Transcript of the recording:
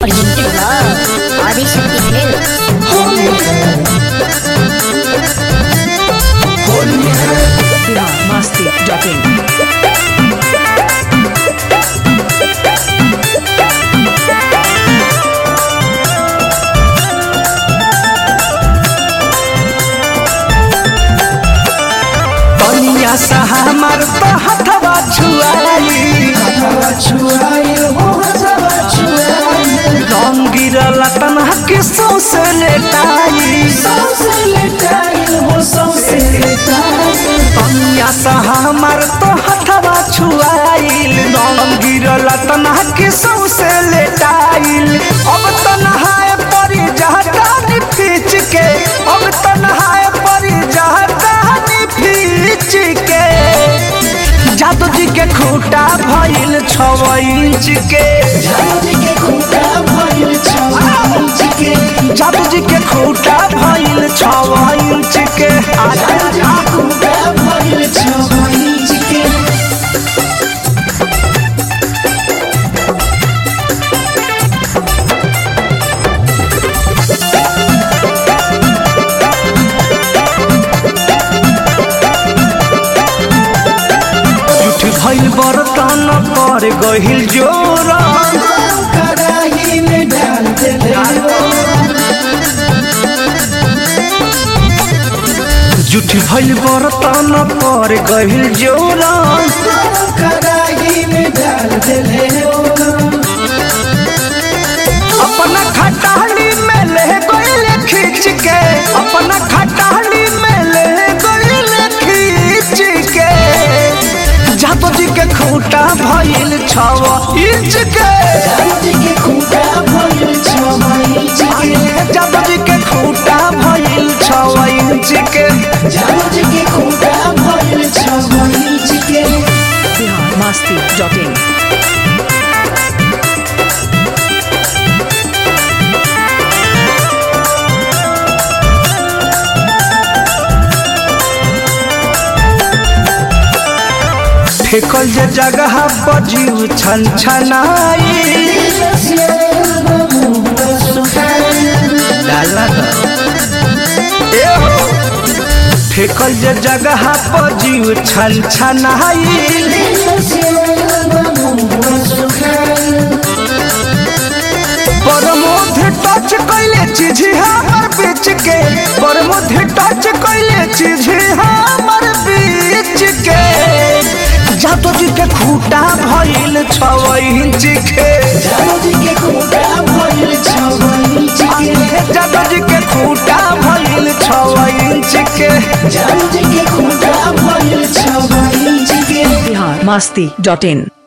Presented by Adi Shakti Films. Masti.in. बनिया सा हमार तो हथवा छुआई रंग गिरल तना के सौसे लेटाई बनिया सा हमार तो हथवा छुआइल रंग गिरल तना के सौसे लेटाइल अब तो नहाए परी जहता नी खींच के अब तो नहाए परी जहता नी खींच के जादू जी के खूटा भइल छव इंच के जादू जी के खूटा भइल छव इंच के आजा झूठ भइल बर्तन पर गहिल जोरा झूठ भइल बर्तन पर गहिल जोरा अपना खटाली में ले गइल खींच के अपना खटाली में ले गइल खींच के जातो जी के खूटा भइल छव इंच के जातो जी के खूटा भइल छव इंच के Masti.in. फेकल जे जगह बजीव छन छनाई डाला ए हो फेकल जे जगह बजीव छन छनाई परमोध टच कैले चीज हमर बीच के परमोध टच कैले चीज हमर बीच के जातो जी के खूटा भइल छव इंच के जातो जी के खूटा भइल छव इंच के Masti.in.